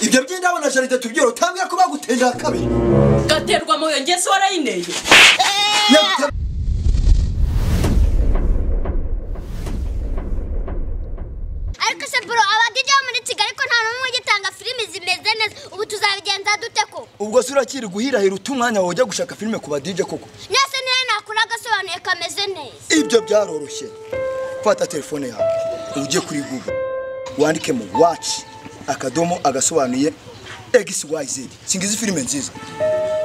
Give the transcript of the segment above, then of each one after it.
ibyo by'indabo na jaride tubyere utambwira ko bagutera kabiri gaterwa mu iyo ngeso warayineye Yagute- ariko se bro abadije bo muri kigali ko nta n'umwe ugitanga filimi zimeze neza ubu tuzabigenza dute ko ubwo se urakiri guhirahira uta umwanya wawe ujya gushaka filime ku badije koko nese niyo nakora agasobanuye kameze neza ibyo byaroroshye fata telefone yawe ujye kuri google wandike mu waci akadomo agasobanuye xyz singizi filime nziza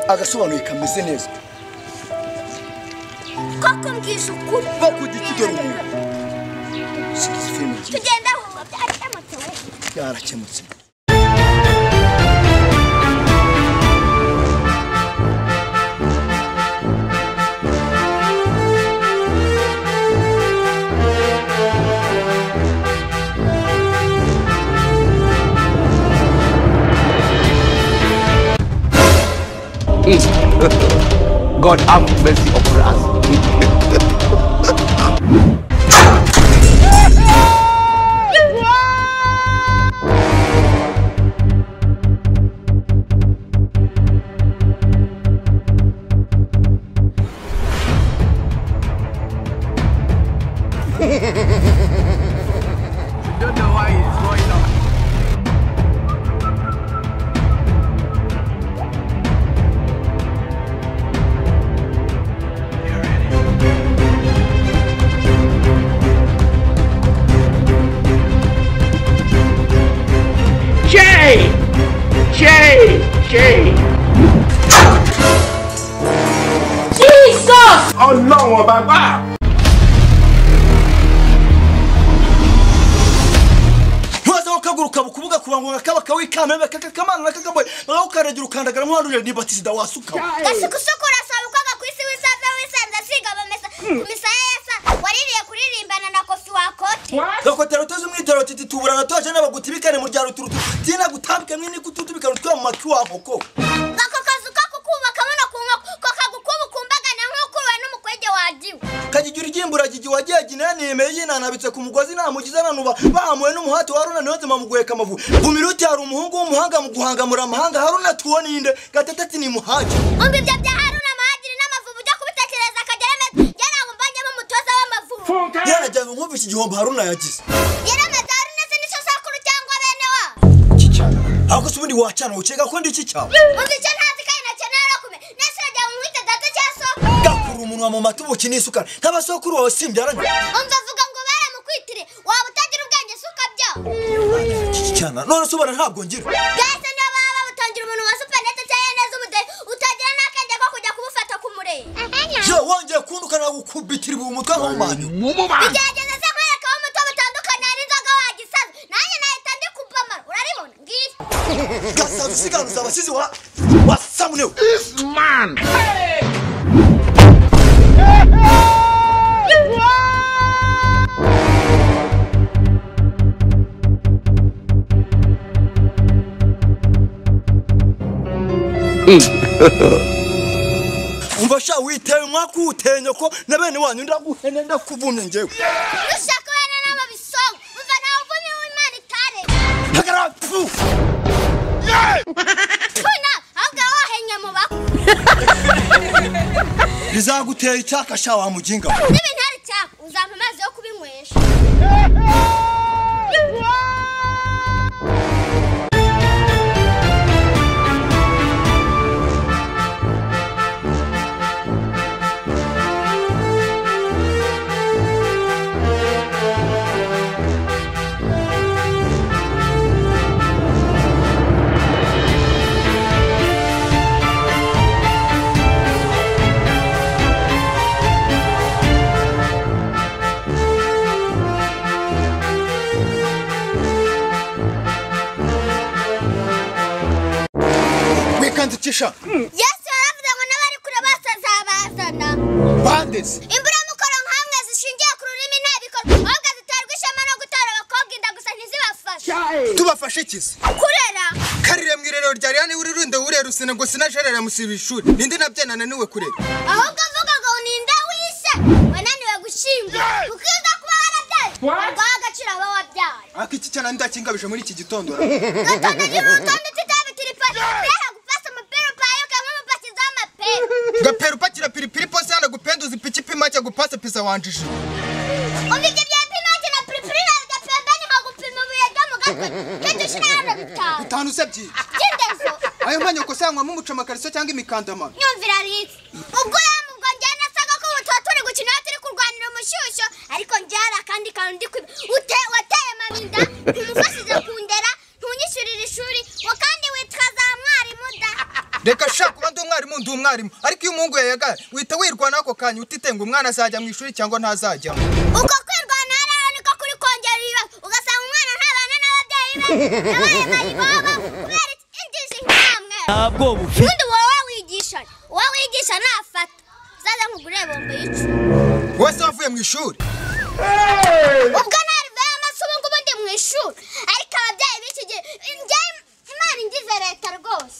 agasobanuye kameze neza koko mbwije ukuri bakujya ikigero umuntu singizi filime nziza tugenda wumva byarakemutse we byarakemutse God have mercy upon us. Don't know why it's going on. Jay! Jay! Jay! jesus Ọlọ́run ọba gbà. ntubazeho kaguruka bukubuga ku bantu bakaba kawikamembe kakakamana kakaboye bakakaragira ukandagara nk'uwanurira ni batisida wasukamo gasuku suku urasaba ukoga ku isi wisanze wisanze asiga amamesa ku misaya yasa waririye kuririmbana na kofi wakote gakotera utoze umwitero titi tuburana toje n'abagutibikane mu ryaro turutu tina gutambika mwini gututubikana utwa mu matwi wa nkoko ako kazu ko kukubakamo no ku nkoko ko kagukuba ukumbagana nk'ukuwe n'umukwege wagiwe kagigira igimbura gigi wagiye ginera nemeye yinanabitse ku mugozi namugize nanuba bahamuwe n'umuhati wa haruna niyoze mamuguheka amavu vumira uti hari umuhungu w'umuhanga mu guhangamura amahanga haruna tuwo ninde gatete ati nimuhage umva ibyo bya haruna mahagiri n'amavubu ujya kubitekereza akagerame yarango mbonyemo umutoza w'amavubu yarajyanywe nkumvise igihombo haruna yagize yarameze haruna se n'isosakuru cyangwa bene wabo ahubwo se ubundi wacana wukeka ko ndi iki cyawe umva icyo ntazi kandi nacyo narakume nese urajya mu mwite data cya soko gakura umunwa mu mata ubuki n'isukari nk'abasokuru wawe simbyaranye umva avuga ngo baramukwitire waba utagira ubwenge se ukabyaho cyana none se ubona ntabwo ngira bwese niyo baba babutangira umuntu wa supanete cyangwa neza umudehe utagira n'akenge ko kujya kumufata ku murenge yo wongeye kunduka nagukubitira ubu umutwe nk'umanyu gerageza se nkwerekaho umuto butandukanye hari inzoga wagisaza nanjye nahita ndi kubamara uraribona ngiyi gasaza usiganuza abasizi wa wasamunewe Man! umva sha witewe umwaka uwutenye ko na bene wanyu ndaguhene ndakubumye ngewe ushaka wene n'amabisongo umva nawe uvumye w'imana itare hagarara pfu tuna ahubwo wowe wahennye mu bako rizagutera icyaka sha wa muginga we. n'ibintare cyako uzampa amazi yo kubinywesha wikandikisha yesu yaravuze ngo n'abari kure bose azabazana bandezi imburamukoro nk'amwe zishingiye ku rurimi nta bikorwa ahubwo ziterwa ishema no gutora abakobwa inda gusa ntizibafashe tubafashe ikizi kurera karire mu irerero rya rihani wirirunde wurera usine ngo sinajerera musibira ishuri ninde nabyena naniwe kurera ahubwo avuga ngo ninde wishe wananiwe gushyingwa ukiza kuba warabyaye ubwo agaciro aba wabyaye ariko iki cyana ndakingabije muri iki gitondo ra. gatonda igihe urutonde utite Mpira kupasa mpira payo kama mpasiza mapera. gapera upakira piripiri pose hano gupenduza ipikipima cya gupasa pisa wanjije Uvije vya pima ati na pilipili na vya pembeni nka gupima umuyaga mu gatwe. Ketu shina hano bitanu. bitanu usabye Kindezo. ayo mpanya ukosanywamo umucamakariso cyangwa imikandama Nyumvira Alex. Ubwo yamu ubwo njye nasaga ko ubu tuba turi gukina aho turi kurwanira umushyushyo ariko njye hari akandi kantu ndi kwiba. Ute wateye mabinda ntumufashije kundera ntunyishyurira ishuri wa kandi witwa za mwarimu da. reka sha kuba ndi umwarimu ndi umwarimu ariko iyo umuhungu yayaga wihita wirwanaho ako kanya utitenga umwana azajya mu ishuri cyangwa ntazajyamo Uko kwirwanaho rero niko kuri kongera ibibazo ugasanga umwana ntabana n'ababyeyi be yabaye mayibobo kubera iki injiji nkamwe. ntabwo bufite ubundi wowe wigisha uwo wigisha nafata zaza nkugurire bombo yicu wese wavuye mu ishuri ubwo narivayo amaso ubu ngubu ndi mu ishuri ariko ababyeyi b'iki gihe njye imana ingize leta rwose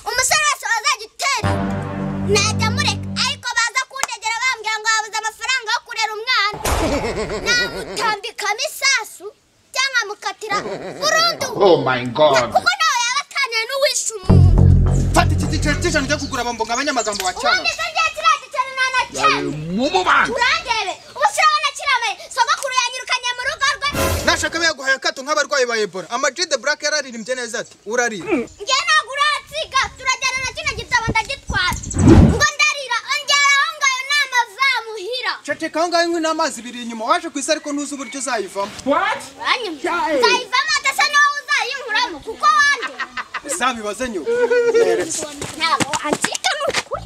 umusore wese wazajya utera najya mureka ariko baza kundegera bambwira ngo wabuze amafaranga yo kurera umwana namutambikamo isasu cyangwa mukatira burundu Oh my god. kuko nawe yaba atanira n'uwishe umuntu fata iki giceri cy'ijana ujya kugura bombo nka abanyamagambo bacyana ubundi se rya kiriya giceri nta na cyane Mumubanda. urangebe ubusirabona kiramaye sogokuru yanyirukanye mu rugo rwe nashaka yaguhaye akato nk'abarwayi ba ebola amajide burake yararirimbye neza ati urarira njye ntabwo uransiga turajyana na kino gitabo ndagitwara ngo ndarira ongeraho ngayo n'amazamuhira ceceka aho ngaho inkwi n'amazi biri inyuma waje ku isi ariko ntuzi uburyo uzayivamo nzayivamo adasa niwowe uzayinkuramo kuko wande uzabibaze nyuma ntabwo wancika ni ukuri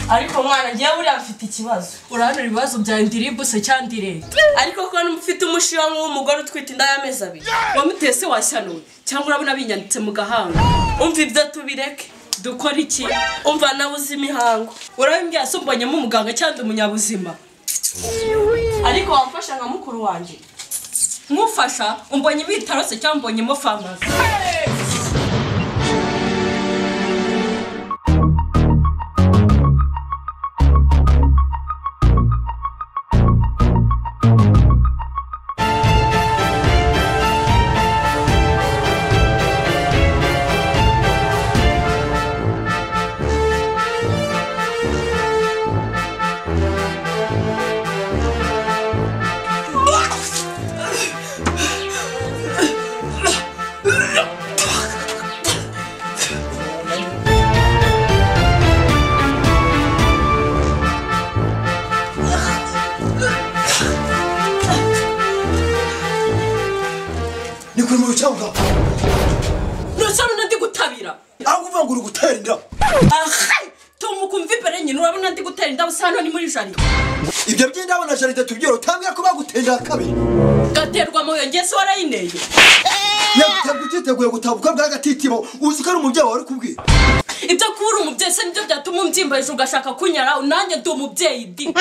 ariko mwana njyewe buriya mfite ikibazo urahanura ibibazo bya indiribuse cyangwa indirete ariko ko ufite umushiwa nk'uw'umugore utwite inda y'amezi abiri wamuteye se washyanuwe cyangwa urabona binyanditse mu gahanga umva ibyo tubireke dukora iki umva nawe uzi imihango urabimbwiye asumbanyemo umuganga cyangwa undi umunyabuzima ariko wamfasha nka mukuru wanjye nkufasha umbonye ibitarose cyangwa umbonyemo farumasi ni kuri mu cyangwa ntusore n'undi gutabira ahubwo uvuga ngo uri gutera inda tumuka umva imbere nyine urabona ndi gutera indabo si hano ni muri jaride ibyo by'indabo na jaride tubyera utambwira ko bagutera kabiri gaterwa mu yongezi warayineye yagutabwa utiteguye gutabuka bw'agatitimo uzi ko ari umubyeyi wawe uri kubwira ibyo kuba uri umubyeyi se nibyo byatuma umbyimba hejuru ugashaka kunyara nanjye ndi umubyeyi di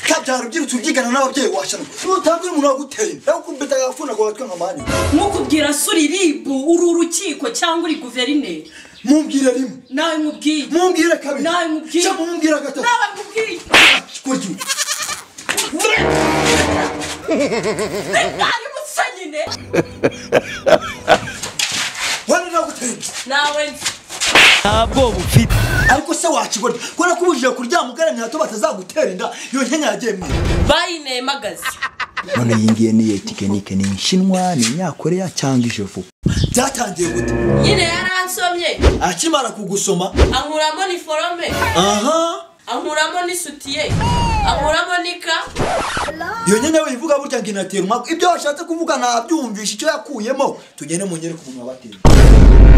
kabyara ubyirutse ubyigana n'ababyeyi washanwa nutambwira umuntu wagutera inda nawe ukumbita agafuna ngo gatwe nka mani nkukubwira se uri ribu uri urukiko cyangwa uri guverineri mumbwire rimwe nawe nkubwiye mumbwire kabiri Nawe mubwire. cyangwa mumbwire gatatu nawe nkubwiye kurya ubu. ari musa nyine wenda nagutera inda nawe nzi ntabwo bufite ariko se wakibona kubera ko ubujije kuryama ugaramye hato batazagutera inda iyo nkenya yagiye mwe bayineye magazi none iyi ngiyi niyo tekinike ni inshinwa ni inyakoreya cyangwa ijevu byatangiye gute nyine yaransomye akimara kugusoma ankuramo ni forome aha ankuramo n'isutiye ankuramo n'ika iyo nyine wivuga burya ngo inatera umwaka ibyo washatse kuvuga ntabyumvisha icyo yakuyemo tugende mu nyereke umuntu wabateye